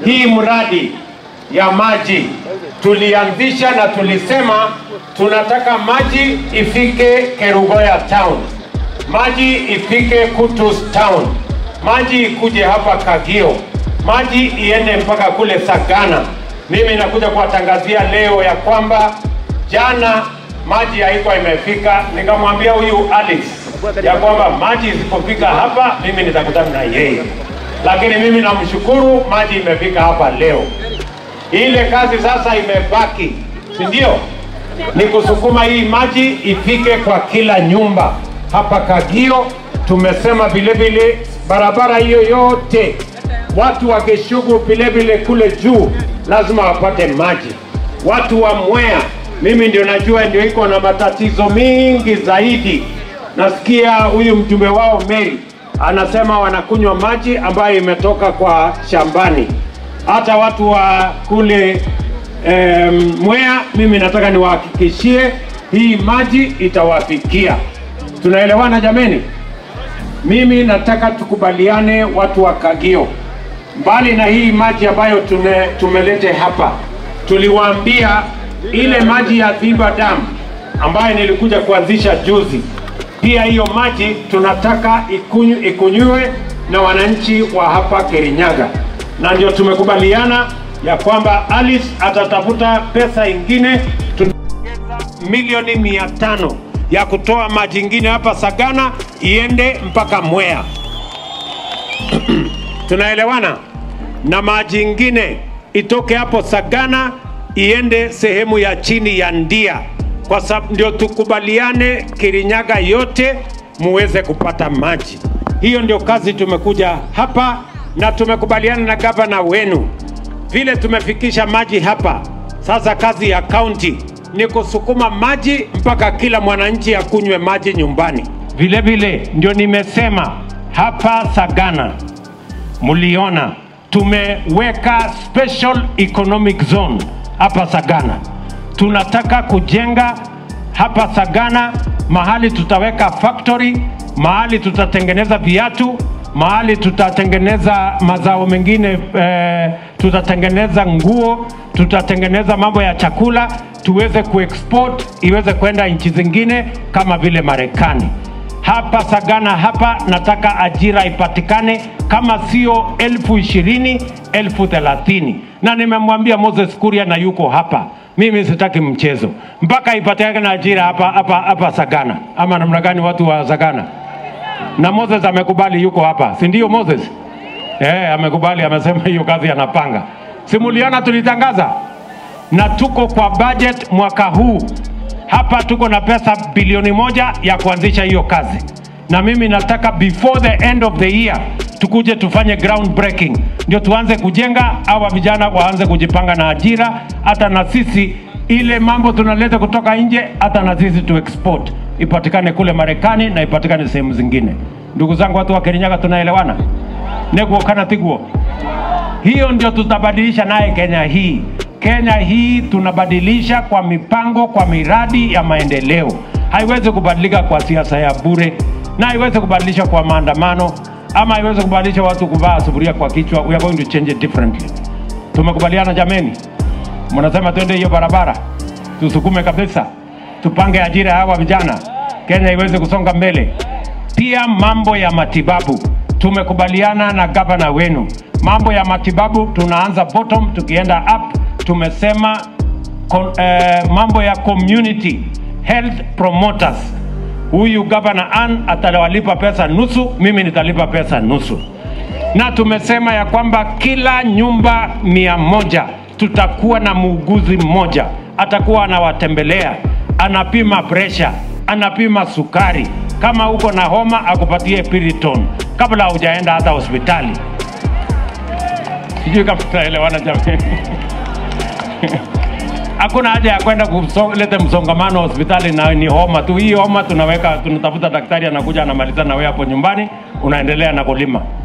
hii mradi ya maji tulianzisha na tulisema tunataka maji ifike Kerugoya town, maji ifike Kutus town, maji ikuje hapa Kagio, maji iende mpaka kule Sagana. Mimi nakuja kuwatangazia leo ya kwamba jana maji haikuwa imefika, nikamwambia huyu Alice ya kwamba maji isipofika hapa mimi nitakutana na yeye, lakini mimi namshukuru, maji imefika hapa leo. Ile kazi sasa imebaki, si ndio? Ni kusukuma hii maji ifike kwa kila nyumba hapa Kagio. Tumesema vile vile barabara hiyo yote watu wa Geshugu vile vile kule juu lazima wapate maji. Watu wa Mwea, mimi ndio najua ndio iko na matatizo mingi zaidi. Nasikia huyu mjumbe wao Mary anasema wanakunywa maji ambayo imetoka kwa shambani. Hata watu wa kule em, Mwea, mimi nataka niwahakikishie hii maji itawafikia. Tunaelewana jameni? Mimi nataka tukubaliane watu wa Kagio, mbali na hii maji ambayo tume, tumelete hapa, tuliwaambia ile maji ya Thiba Dam ambayo nilikuja kuanzisha juzi, pia hiyo maji tunataka ikunyu, ikunywe na wananchi wa hapa Kirinyaga, na ndio tumekubaliana ya kwamba Alice atatafuta pesa ingine tunaongeza milioni mia tano ya kutoa maji ingine hapa Sagana iende mpaka Mwea. Tunaelewana? Na maji ingine itoke hapo Sagana iende sehemu ya chini ya Ndia, kwa sababu ndio tukubaliane Kirinyaga yote muweze kupata maji. Hiyo ndio kazi tumekuja hapa, na tumekubaliana na gavana wenu vile tumefikisha maji hapa. Sasa kazi ya kaunti ni kusukuma maji mpaka kila mwananchi akunywe maji nyumbani. Vile vile ndio nimesema hapa Sagana, mliona tumeweka special economic zone hapa Sagana. Tunataka kujenga hapa Sagana mahali tutaweka factory, mahali tutatengeneza viatu, mahali tutatengeneza mazao mengine eh, tutatengeneza nguo, tutatengeneza mambo ya chakula, tuweze kuexport iweze kwenda nchi zingine kama vile Marekani. Hapa Sagana hapa nataka ajira ipatikane kama sio elfu ishirini elfu thelathini na nimemwambia Moses Kuria na yuko hapa, mimi sitaki mchezo mpaka ipatikane ajira hapa hapa hapa Sagana, ama namna gani watu wa Sagana? na Moses amekubali, yuko hapa, si ndio Moses? Eh, amekubali, amesema hiyo kazi anapanga. Simuliona tulitangaza, na tuko kwa budget mwaka huu hapa, tuko na pesa bilioni moja ya kuanzisha hiyo kazi, na mimi nataka before the end of the year tukuje tufanye ground breaking, ndio tuanze kujenga, hawa vijana waanze kujipanga na ajira, hata na sisi ile mambo tunaleta kutoka nje, hata na sisi tu export ipatikane kule Marekani na ipatikane sehemu zingine. Ndugu zangu, watu wa Kirinyaga, tunaelewana? neguo kana tiguo? Hiyo ndio tutabadilisha naye Kenya hii. Kenya hii tunabadilisha kwa mipango, kwa miradi ya maendeleo. Haiwezi kubadilika kwa siasa ya bure, na haiwezi kubadilisha kwa maandamano, ama haiwezi kubadilisha watu kuvaa sufuria kwa kichwa. We are going to change it differently. Tumekubaliana jameni? Mnasema twende hiyo barabara, tusukume kabisa, tupange ajira ya hawa vijana, Kenya iweze kusonga mbele. Pia mambo ya matibabu, tumekubaliana na gavana wenu, mambo ya matibabu tunaanza bottom tukienda up. Tumesema kon, eh, mambo ya community health promoters, huyu gavana Ann atawalipa pesa nusu, mimi nitalipa pesa nusu na tumesema ya kwamba kila nyumba mia moja tutakuwa na muuguzi mmoja atakuwa anawatembelea, anapima presha, anapima sukari. Kama uko na homa akupatie Piriton kabla hujaenda hata hospitali. Sijui kama tutaelewana jamani. Hakuna haja ya kwenda kuleta msongamano hospitali na ni homa tu. Hii homa tunaweka, tunatafuta daktari anakuja anamaliza na wewe hapo nyumbani, unaendelea na kulima.